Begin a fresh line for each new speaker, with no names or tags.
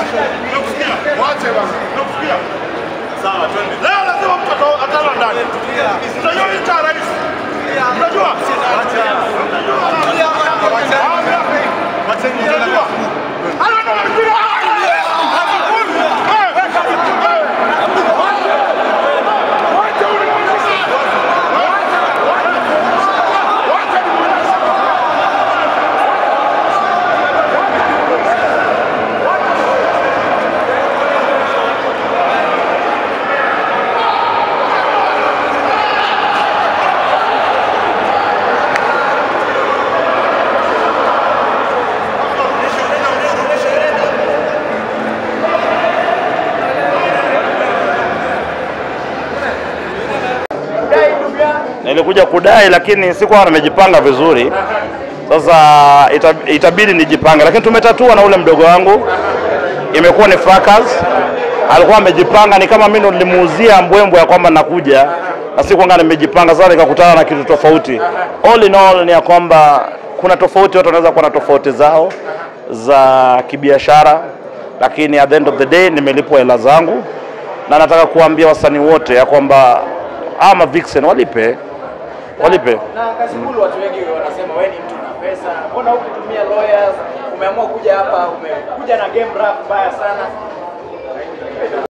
Wache basi. Nakusikia. Sawa, twende. Leo lazima mtu ata- atala ndani. Unajua hii cha rais. Unajua? Unajua? Halo ndo mpira.
Nilikuja kudai lakini sikuwa nimejipanga vizuri. Sasa ita- itabidi nijipange, lakini tumetatua na ule mdogo wangu, imekuwa ni fracas. Alikuwa amejipanga, ni kama mimi ndo nilimuuzia mbwembwe ya kwamba nakuja na sikuanga nimejipanga. Sasa nikakutana na kitu tofauti. All in all ni ya kwamba kuna tofauti, watu wanaweza kuwa na tofauti zao za kibiashara, lakini at the end of the day nimelipwa hela zangu, na nataka kuambia wasanii wote ya kwamba ama Vixen walipe walipe.
Na Kasipul, watu wengi wanasema wewe ni mtu na pesa, mbona hukutumia lawyers? Umeamua kuja hapa, umekuja na game rap mbaya sana.